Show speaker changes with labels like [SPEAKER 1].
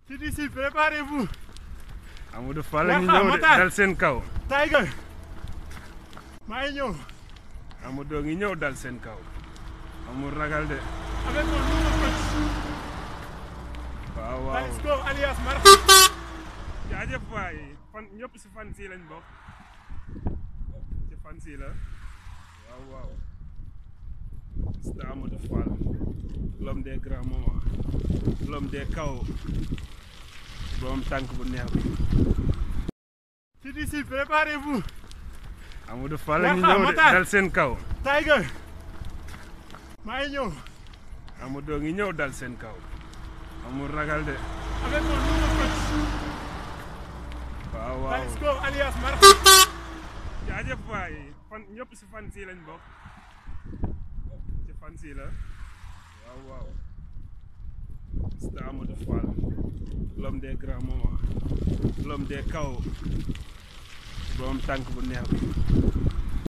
[SPEAKER 1] CDC préparez-vous.
[SPEAKER 2] Amadou Fall la ñu
[SPEAKER 1] Matar,
[SPEAKER 2] ñëw de
[SPEAKER 1] Matar.
[SPEAKER 2] dal seen kaw
[SPEAKER 1] Tiger. maa ngi ñëw.
[SPEAKER 2] Amadou ngi ñëw dal seen kaw amul ragal de
[SPEAKER 1] avec mon nouveau coach.
[SPEAKER 2] waaw waaw
[SPEAKER 1] Talisco alias Mar.
[SPEAKER 2] jaajëf waay fan ñëpp si fan si lañ bokk ci fan si la waaw waaw c'est Amadou Fall l'homme des grands moments l'homme des kaw borom tànk bu neex bi
[SPEAKER 1] CDC préparez-vous.
[SPEAKER 2] Amadou Fall la ñu
[SPEAKER 1] Matar,
[SPEAKER 2] ñëw de
[SPEAKER 1] Matar.
[SPEAKER 2] dal seen kaw
[SPEAKER 1] Tiger. maa ngi ñëw.
[SPEAKER 2] Amadou ngi ñëw dal seen kaw amul ragal de
[SPEAKER 1] avec mon nouveau coach.
[SPEAKER 2] waaw waaw
[SPEAKER 1] Talisco alias Mar.
[SPEAKER 2] jaajëf waay fan ñëpp si fan si lañ bokk ci fan si la waaw waaw c'est Amadou Fall l'homme des grands moments l'homme des kaw borom tànk bu neex bi